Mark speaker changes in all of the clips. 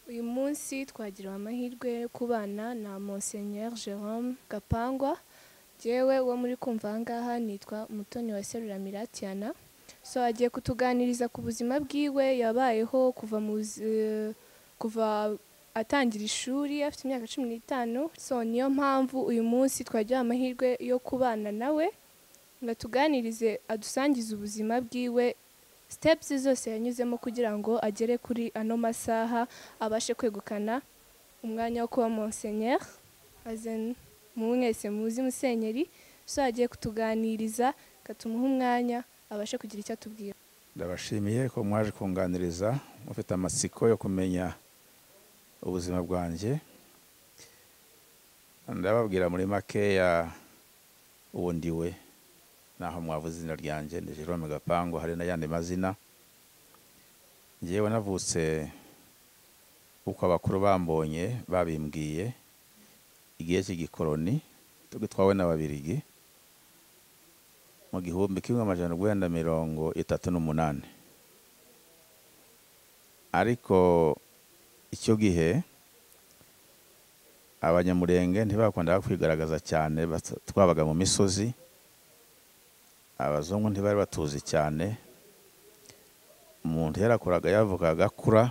Speaker 1: Uyu munsi twagiriwe amahirwe yo kubana na Monseigneur Jerome Gapangwa jyewe uwo muri kumva aha ngaha nitwa Umutoni wa Seruramira Tiana so agiye kutuganiriza ku buzima bwiwe yabayeho kuva mu buz- kuva atangira ishuri afite imyaka cumi n'itanu so niyo mpamvu uyu munsi twagira amahirwe yo kubana nawe ngo atuganirize adusangize ubuzima bwiwe steps zose yanyuzemo kugira ngo agere kuri ano masaha abashe kwegukana umwanya wo kuba Monseigneur as in mu mwese muzi musenyeri so agiye kutuganiriza katumuha umwanya abashe kugira icyo atubwira
Speaker 2: ndabashimiye ko mwaje kunganiriza mufite amatsiko yo kumenya ubuzima bwanjye ndababwira muri makeya uwo ndiwe naho mwavuze izina ryanjye ni Jerome Gapangu hari n'ayandi mazina ngewe navutse uko abakuru bambonye babimbwiye igihe cy'igikoroni tugitwawe n'ababirigi mu gihumbi kimwe amajana urwenda mirongo itatu n'umunani ariko icyo gihe abanyamurenge ntibakundaga kwigaragaza cyane basa- twabaga mu misozi abazungu ntibari batuzi cyane umuntu yarakuraga yavuga agakura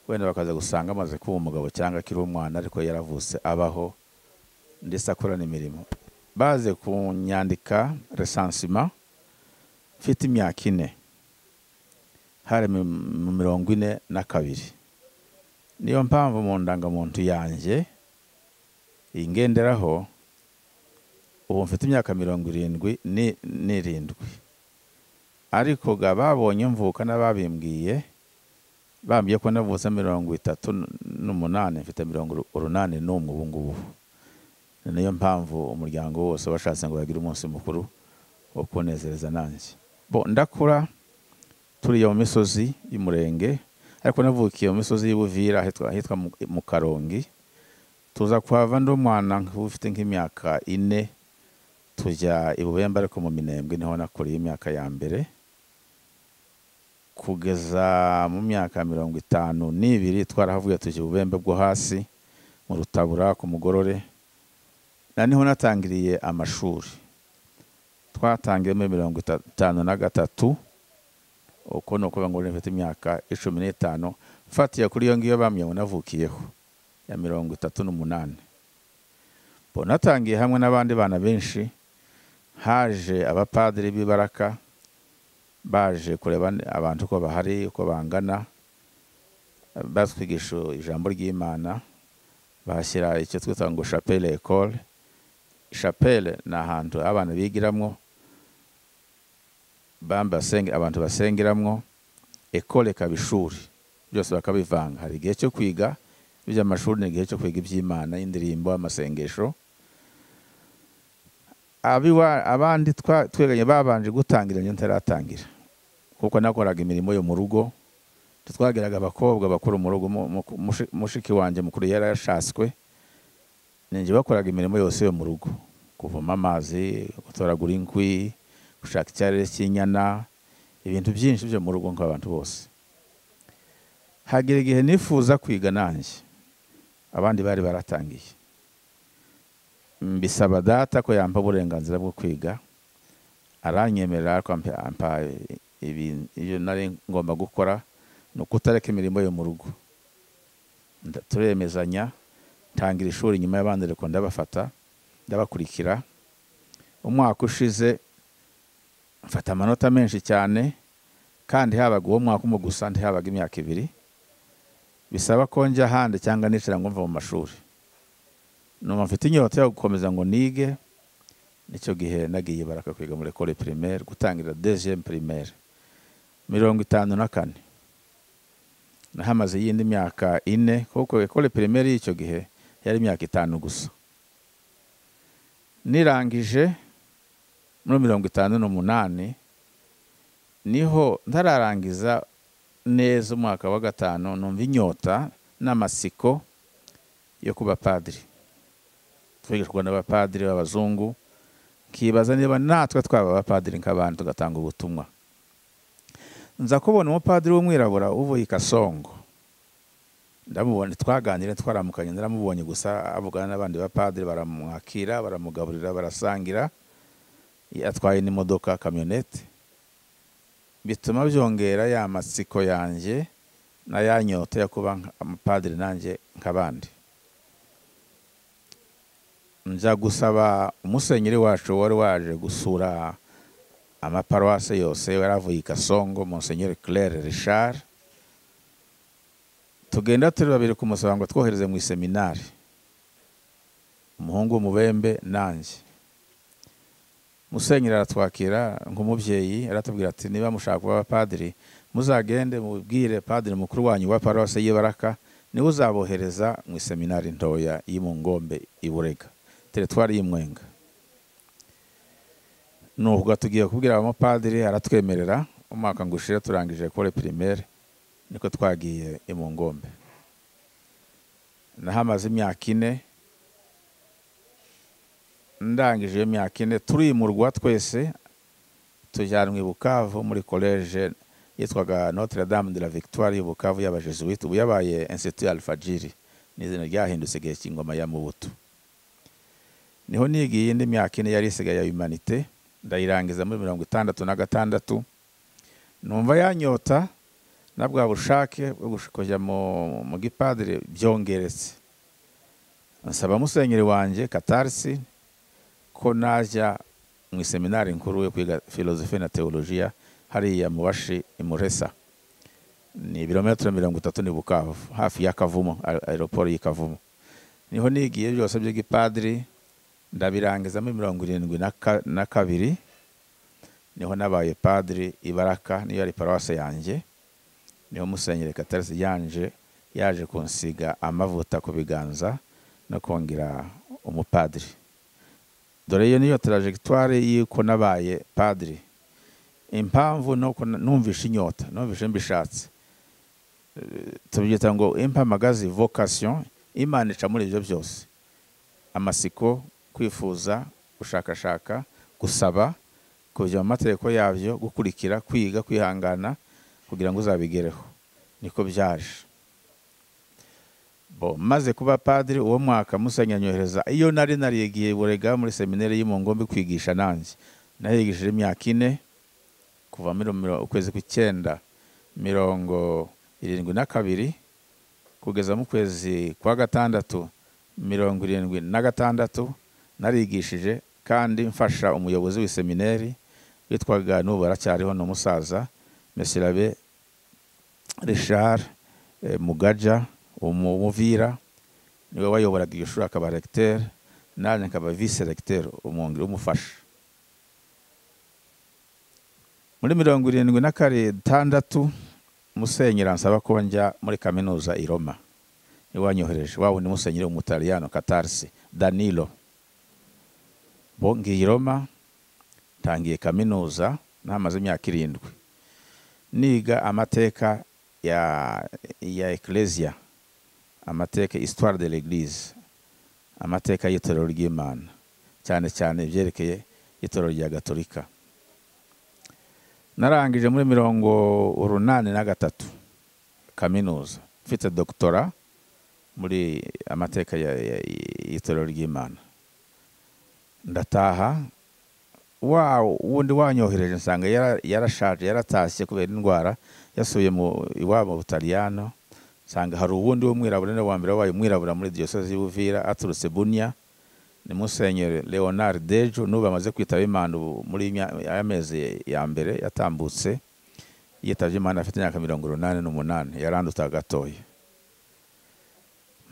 Speaker 2: wenda bakaza gusanga amaze kuba umugabo cyangwa akiri umwana ariko yaravutse abaho ndetse akora n'imirimo baze kunyandika resansima mfite imyaka ine hari mi- mu mirongo ine na kabiri niyo mpamvu mu ndangamuntu yanjye ingenderaho ubu mfite imyaka mirongo irindwi ni- n'irindwi ariko ga babonye mvuka n'ababimbwiye bambwiye ko navutse mirongo itatu n'umunani mfite mirongo uru- urunani n'umwe ubu ngubu ni niyo mpamvu umuryango wose washatse ngo bagire umunsi mukuru wo kunezereza nanjye bo ndakura turiya mu misozi y'umurenge ariko navukiye mu misozi y'ubuvira ahitwa ahitwa mu- mu karongi tuza kuhava ndi umwana nk- ufite nk'imyaka ine tujya i bubembe ariko mu minembwe niho nakuriye imyaka ya mbere kugeza mu myaka mirongo itanu n'ibiri twarahavuye tujya i bubembe bwo hasi mu rutabura ku mugorore na niho natangiriye amashuri twatangiye muri mirongo itanu na gatatu uko ni ukuvuga ngo mfite imyaka icumi n'itanu mfatiye kuri iyo ngiyo bamye navukiyeho ya mirongo itatu n'umunani bo natangiye hamwe n'abandi bana benshi haje abapadiri b'ibaraka baje kureba n- abantu uko bahari uko bangana batwigisha ijambo ry'imana bahashyira icyo twita ngo chapelle école chapelle ni ahantu abana bigiramwo bamba basenge abantu basengeramwo ekole ikaba ishuri byose bakabivanga hari igihe cyo kwiga iby'amashuri ni igihe cyo kwiga iby'imana indirimbo amasengesho Abiwa- abandi twa- tweganye babanje gutangira njye ntaratangira kuko nakoraga imirimo yo mu rugo twagiraga abakobwa bakuru mu rugo mu- mu- mushi- mushiki wanjye mukuru yari yashatswe ninjye bakoraga imirimo yose yo mu rugo kuvoma amazi gutoragura inkwi gushaka icyarere cy'inyana ibintu byinshi byo mu rugo nk'abantu bose hagira igihe nifuza kwiga nanjye abandi bari baratangiye mbisaba data ko yampa uburenganzira bwo kwiga aranyemerera ariko ampa- ampa ibi- ibyo nari ngomba gukora ni ukutareka imirimo yo mu rugo Nda- turemezanya ntangira ishuri nyuma y'abandi ariko ndabafata ndabakurikira umwaka ushize mfata amanota menshi cyane kandi habaga uwo mwaka umwe gusa ntihabaga imyaka ibiri bisaba ko njya ahandi cyangwa nicara ngo mva mu mashuri numva mfite inyota yo gukomeza ngo nige nicyo gihe nagiye baraka kwiga muri ekole primaire gutangira deuxième primaire mirongo itanu na kane nahamaze y'indi myaka ine kuko ekole pirimeri y'icyo gihe yari imyaka itanu gusa nirangije muri mirongo itanu n'umunani niho ntararangiza neza umwaka wa gatanu numva inyota n'amasiko yo kuba padiri twigishwa n'abapadiri b'abazungu nkibaza niba natwe twaba abapadiri nk'abandi tugatanga ubutumwa nza kubona umupadiri w'umwirabura uvuye i kasongo ndamubona twaganira twaramukanye ndaramubonye gusa avugana n'abandi bapadiri baramwakira baramugaburira barasangira atwaye n'imodoka kamyonete bituma byongera ya matsiko yanjye na ya nyota yo kuba amapadiri nanjye nk'abandi njya gusaba umusenyeri wacu wari waje gusura amaparuwase yose yaravuye i kasongo musenyeri claire richard tugenda turi babiri kumusaba ngo twohereze mu iseminari umuhungu w'umubembe nanjye musenyeri aratwakira nk'umubyeyi aratubwira ati niba mushaka kuba abapadiri muzagende mubwire padiri mukuru wanyu wa paruwase y'ibaraka niwe uzabohereza mu iseminari ntoya iri mu ngombe iburega teritwari y'imwenga nubwo tugiye kubwira abamupadiri aratwemerera umwaka ngo ushire turangije kore primaire niko twagiye mu ngombe nahamaze imyaka ine ndangije iyo myaka ine turimurwa twese tujyanwa i bukavu muri koleje yitwaga notre dame de la victoire y'ubukavu y'abajesuite ubu yabaye institut alfajiri ni izina ryahindutse igihe cy'ingoma ya mubutu niho nigiye indi myaka ine yari isigaye ya humanite ndayirangiza muri mirongo itandatu na gatandatu numva yanyota na bwa bushake bwo kujya mu gipadiri byongeretse nsaba musenyeri wanjye katarisi ko najya mu iseminari nkuru yo kwiga filozofi na teolojiya hariya mu bashi imuresa ni ibirometero mirongo itatu ni bukavu hafi y'akavumo aeroport y'ikavumo niho nigiye byose by'igipadiri ndabirangiza muri mirongo irindwi na kabiri niho nabaye padiri ibaraka niyo yari paruwase yanjye niho musenyeri katarisi yanje yaje kunsiga amavuta ku biganza no kongera umupadiri dore iyo niyo tarajegitwari y'uko nabaye padiri impamvu numvishe inyota numvishe mbishatse tubyita ngo impamagazi vocation imana ica muri ibyo byose amasiko kwifuza gushakashaka gusaba kujya mu mategeko yabyo gukurikira kwiga kwihangana kugira ngo uzabigereho niko byaje maze kuba padiri uwo mwaka musenyanyohereza iyo nari narigiye burega muri seminari y'imungombe kwigisha nanjye nahigishije imyaka ine kuva ukwezi kw'icyenda mirongo irindwi na kabiri kugeza mu kwezi kwa gatandatu mirongo irindwi na gatandatu narigishije kandi mfasha umuyobozi w'isemineri witwaga n'ubu aracyariho ni umusaza mesirabe richard mugaja umuvira niwe wayoboraga iyo shuri akaba regiteri nanjye akaba visi regiteri umwungeri umufasha muri mirongo irindwi na gatandatu musenyera nsaba ko njya muri kaminuza i roma iwanyohereje waba ni musenyeri w'umutaliyano katarisi danilo bongiye i roma ntangiye kaminuza ntamaze imyaka irindwi niga amateka ya ya ekereziya amateka isitwari de l'eglise amateka y'itorero ry'imana cyane cyane ibyerekeye itorero rya gatolika narangije muri mirongo urunani na gatatu kaminuza mfite dogitora muri amateka y'itorero ry'imana ndataha wa wundi wanyohereje nsanga yarashaje yaratashye kubera indwara yasubiye iwabo mu butaliyano nsanga hari uwundi w'umwirabura ni wa mbere wabaye umwirabura muri diyoseze y'ubuvira aturutse bunya ni musenyeri leonard dejo n'ubu amaze kwitaba imana ubu muri aya mezi ya mbere yatambutse yitabye imana afite imyaka mirongo inani n'umunani yaranduta gatoya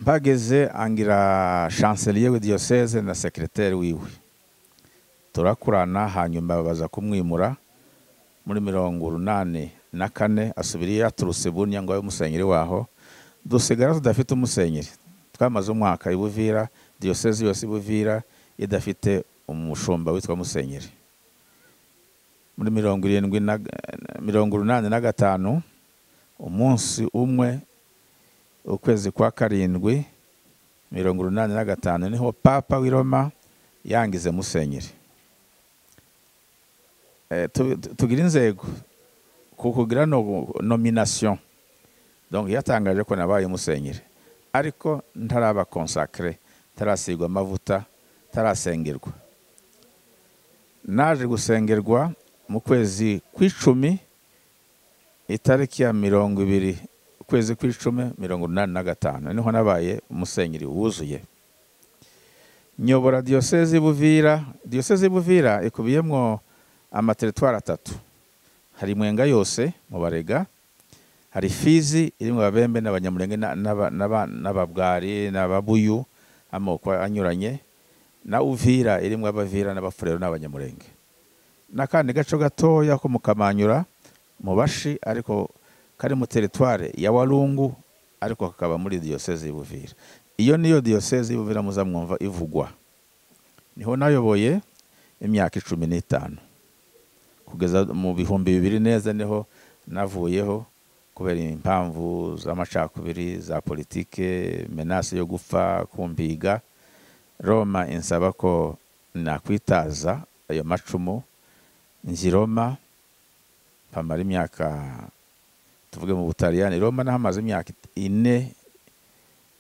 Speaker 2: mbageze angira shanseliye w'idiyoseze na sekiriteri wiwe turakurana hanyuma babaza kumwimura muri mirongo urunani na kane asubira iyo yaturutse bunya ngo abe umusenyeri waho dusigara tudafite umusenyeri twamaze umwaka ibuvira diyoseze yose ibuvira idafite umushumba witwa musenyeri muri mirongo irindwi na mirongo urunani na gatanu umunsi umwe ukwezi kwa karindwi mirongo urunani na gatanu niho papa w'iroma yangize musenyeri tugira inzego kukugira nomination donc yatangaje ko nabaye musenyeri ariko ntaraba konsakire ntarasigwa amavuta ntarasengerwa naje gusengerwa mu kwezi kw'icumi itariki ya mirongo ibiri ukwezi kw'icumi mirongo inani na gatanu niho nabaye umusenyeri wuzuye nyobora diyoseze buvira diyoseze buvira ikubiyemo amateritwari atatu hari mwenga yose mu barega hari fizi iri mu babembe n'abanyamurenge n'ababwari n'ababuyu amoko anyuranye na uvira iri mu abavira n'abafurero n'abanyamurenge n'akandi gace gatoya ko mu kamanyura mu bashi ariko kari mu teritware ya warungu ariko kakaba muri diyoseze y'ubuvira iyo niyo diyoseze y'ubuvira muza mwumva ivugwa niho nayoboye imyaka icumi n'itanu kugeza mu bihumbi bibiri neza niho navuyeho kubera impamvu z'amacakubiri za politike menasi yo gupfa kumbiga roma insaba ko nakwitaza ayo macumu nzi roma mpamara imyaka tuvuge mu butaliyani roma nahamaze imyaka ine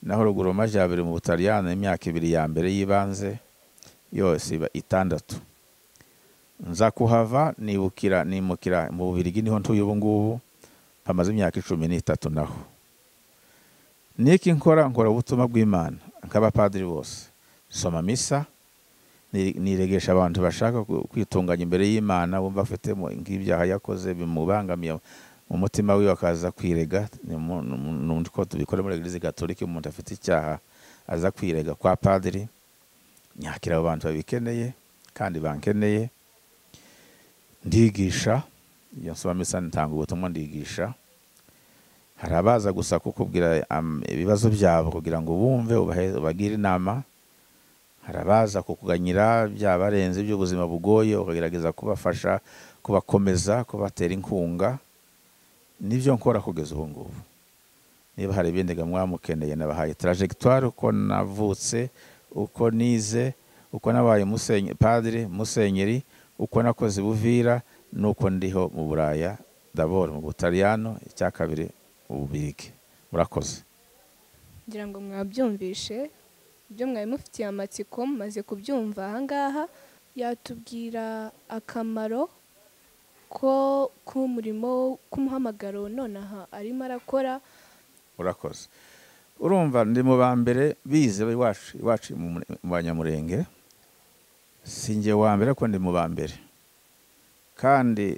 Speaker 2: naho ruguru amajyambere mu butaliyani imyaka ibiri ya mbere y'ibanze yose iba itandatu nza kuhava nibukira nimukira mu bubirigi niho ntuye ubu ngubu hamaze imyaka icumi n'itatu naho niki nkora nkora ubutumwa bw'imana nk'abapadiri bose soma misa niregesha abantu bashaka kwitunganya imbere y'imana bumva afite nk'ibyaha yakoze bimubangamiye mu mutima we akaza kwirega ni ko tubikora muri eglise gatolika umuntu afite icyaha aza kwirega kwa padiri nyakira abo bantu babikeneye kandi bankeneye ndigisha iyo nsoma misa nitanga ubutumwa ndigisha hari abaza gusa kukubwira ibibazo byabo kugira ngo bumve ubagire inama hari abaza kukuganyira byabarenze iby'ubuzima bugoye ukagerageza kubafasha kubakomeza kubatera inkunga nibyo nkora kugeza ubu ngubu niba hari ibindi mwamukeneye nabahaye tarajegitwari uko navutse uko nize uko nabaye padiri musenyeri uko nakoze buvira nuko ndiho mu buraya ndabora mu butaliyano icya kabiri ububirike murakoze
Speaker 1: ngira ngo mwabyumvishe ibyo mwari mufitiye amatsiko mumaze kubyumva ahangaha yatubwira akamaro ko k'umurimo k'umuhamagaro nonaha arimo arakora
Speaker 2: urakoze urumva ndi mu ba mbere bize iwacu iwacu mu banyamurenge sinjye wa mbere ko ndi mu ba mbere kandi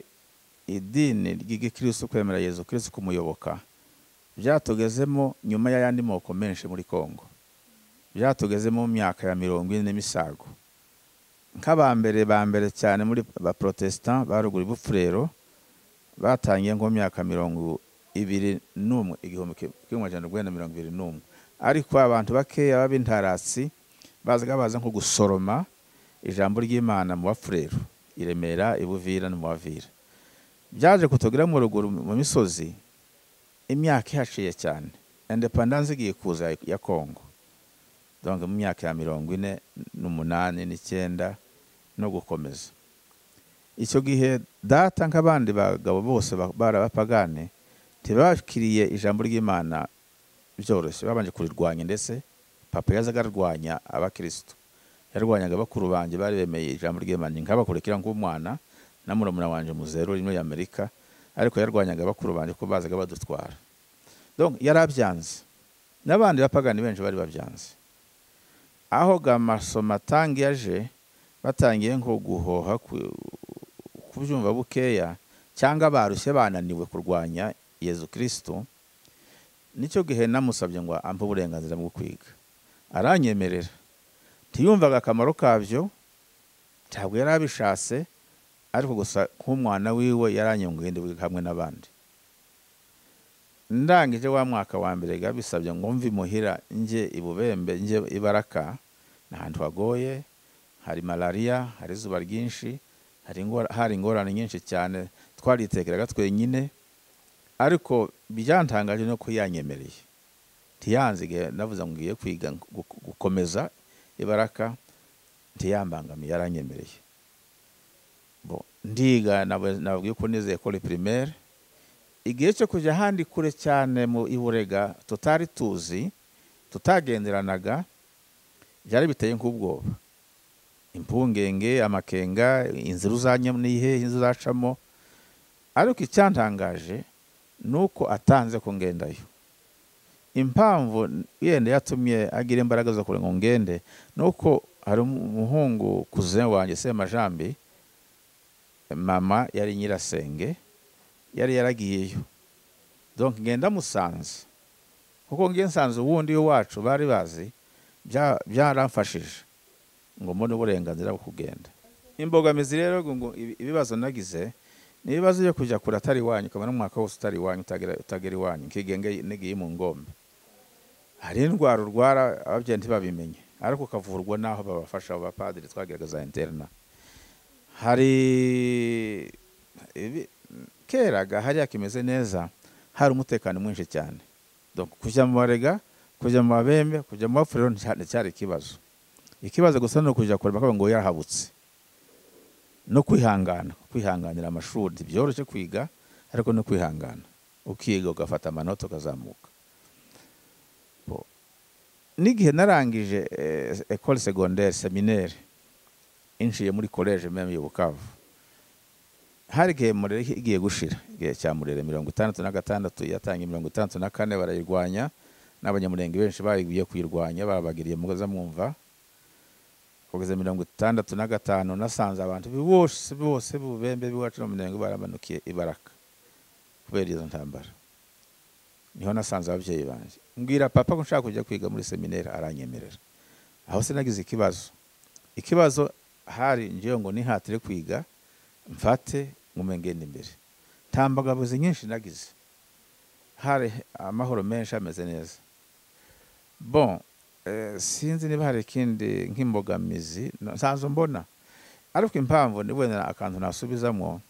Speaker 2: idini ry'igikirisi kwemera yezu kirisi kumuyoboka byatugezemo nyuma y'ayandi moko menshi muri congo byatugezemo mu myaka ya mirongo ine n'imisago nk'abambere ba mbere cyane muri ba protestant barugura ibupfurero batangiye nko mu myaka mirongo ibiri n'umwe igihumbi kimwe ijana urwenda mirongo ibiri n'umwe ariko abantu bakeya b'intaratsi bazaga baza nko gusoroma ijambo ry'imana mu bapfurero i remera i buvira no mu bavira byaje kutugira mu ruguru mu misozi imyaka ihaciye cyane indepandanse igiye kuza ya kongo donga mu myaka ya mirongo ine n'umunani n'icyenda no gukomeza icyo gihe data nk'abandi bagabo bose barabapagane ntibakiriye ijambo ry'imana byoroshye babanje kurirwanya ndetse papa yazaga arwanya abakirisitu yarwanyaga bakuru banjye bari bemeye ijambo ry'imana nkabakurikira nk'umwana na murumuna wanjye muzeru rimwe y'amerika ariko yarwanyaga bakuru banjye ko bazaga badutwara donc yari abyanze n'abandi bapagani benshi bari babyanze aho gamasomatangi yaje batangiye nko guhoha kubyumva bukeya cyangwa barushye bananiwe kurwanya yezu kirisitu nicyo gihe namusabye ngo ampe uburenganzira bwo kwiga aranyemerera ntiyumvaga akamaro kabyo ntabwo yari abishatse ariko gusa nk'umwana wiwe yaranyunguye hamwe n'abandi ndangije wa mwaka wa mbere bisabye ngo mvi muhira njye ibubembe njye ibaraka ni ahantu hagoye hari malariya hari izuba ryinshi hari ingorane nyinshi cyane twaritekeraga twenyine ariko byantangaje no yanyemereye ntiyanzige navuze ngo ngiye kwiga gukomeza ibaraka ntiyambangamiye aranyemereye ndiga nabwiye ko nizeye kuri primaire igihe cyo kujya ahandi kure cyane mu iburega tutari tuzi tutagenderanaga byari biteye nk'ubwoba impungenge amakenga inzira uzanyamo ni ihehe inzu uzacamo ariko icyantangaje ni uko atanze ko ngendayo impamvu yenda yatumye agira imbaraga zo kugira ngo ngende ni uko hari umuhungu kuzene wanjye se majambi mama yari nyirasenge yari yaragiyeyo donke ngenda musanze kuko nsanze uwundi wacu bari bazi byaramfashije ngo mbone uburenganzira bwo kugenda imbogamizi rero ngo ibibazo nagize ni ibibazo byo kujya kure atari iwanyu ukabona umwaka wose utari iwanyu utagera iwanyu nkigenge n'igihe mu ngombe hari indwara urwara ababyeyi ntibabimenye ariko ukavurwa n'aho babafasha abo bapadiri twagerageza interina hari keraga hariya kimeze neza hari umutekano mwinshi cyane kujya mu barega kujya mu babembe kujya mu bapfurero nticyari ikibazo ikibazo gusa ni ukujya kureba ko ngo yarahabutse no kwihangana kwihanganira amashuri byoroshye kwiga ariko no kwihangana ukiga ugafata amanota ukazamuka n'igihe narangije ekole segonderi semineri inshiye muri koleje meme y'ubukavu hari igihe murere igiye gushira igihe cya murere mirongo itandatu na gatandatu yatangiye mirongo itandatu na kane barayirwanya n'abanyamurenge benshi bagiye kuyirwanya babagiriye mugoza mwumva kugeza mirongo itandatu na gatanu nasanze abantu bose bose b'ububembe b'iwacu no mu mirenge baramanukiye ibaraka kubera izo ntambara niho nasanze ababyeyi banjye mbwira papa ko nshaka kujya kwiga muri seminari aranyemerera aho sinagize ikibazo ikibazo hari ngewe ngo nihatire kwiga mfate nkume ngenda imbere nta mbogamizi nyinshi nagize hari amahoro menshi ameze neza bon sinzi niba hari ikindi nk'imbogamizi nsanzwe mbona ariko impamvu ni wenda akantu nasubizamo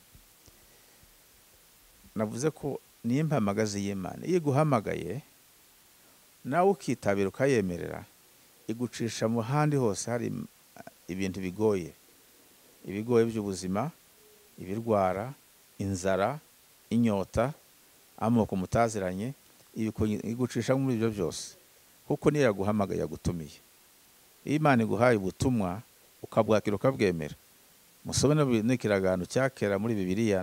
Speaker 2: navuze ko niyo mpamagazi y'imana iyo iguhamagaye nawe ukitabira ukayemerera igucisha mu handi hose hari ibintu bigoye ibigoye by'ubuzima ibirwara inzara inyota amoko mutaziranye igucisha muri ibyo byose kuko niyo yaguhamagaye yagutumiye iyo imana iguhaye ubutumwa ukabwakira ukabwemera musome n'ikiragano cya kera muri bibiriya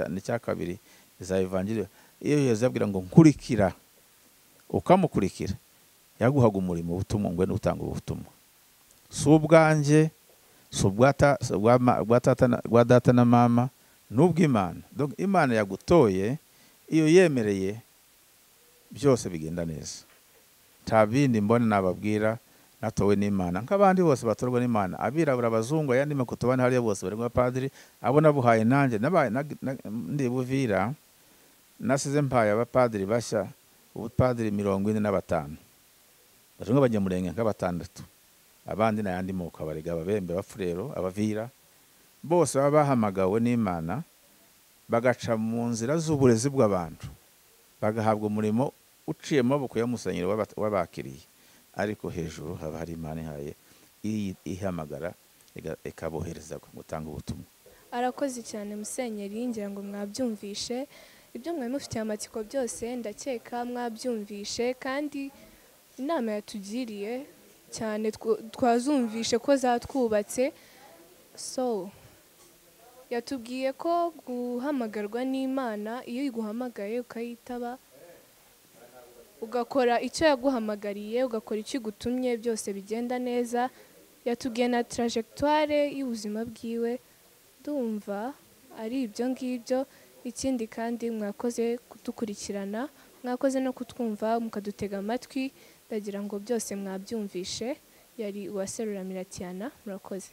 Speaker 2: n'icya kabiri za evangeliyo iyo yose yabwira ngo nkurikira ukamukurikira yaguhaga umurimo ubutumwa ngo ni utanga ubutumwa si ubwanjye si ubwa data na mama ni ubw'imana imana yagutoye iyo yemereye byose bigenda neza nta bindi mbona nababwira natowe n'imana nk'abandi bose batorwa n'imana abirabura abazungu ayandi makoto bane hariya bose bari padiri abo nabuhaye nanjye ndi buvira nasize mpaye abapadiri bashya ubupadiri mirongo ine na batanu bamwe bajya murenge nka batandatu abandi n'ayandi moko abarega ababembe abafurero abavira bose baba bahamagawe n'imana bagaca mu nzira z'uburezi bw'abantu bagahabwa umurimo uciye amaboko ya musenyeri wabakiriye ariko hejuru haba hari imana ihaye ihamagara ikabohereza gutanga ubutumwa
Speaker 1: arakoze cyane musenyeri ngira ngo mwabyumvishe ibyo mwari mufitiye amatsiko byose ndakeka mwabyumvishe kandi inama yatugiriye cyane twazumvishe ko zatwubatse so yatubwiye ko guhamagarwa n'imana iyo iguhamagaye ukayitaba ugakora icyo yaguhamagariye ugakora icyo igutumye byose bigenda neza yatubwiye na tarajegitware y'ubuzima bwiwe ndumva ari ibyo ngibyo ikindi kandi mwakoze kudukurikirana mwakoze no kutwumva mukadutega amatwi ndagira ngo byose mwabyumvishe yari uwaserura miratiyana murakoze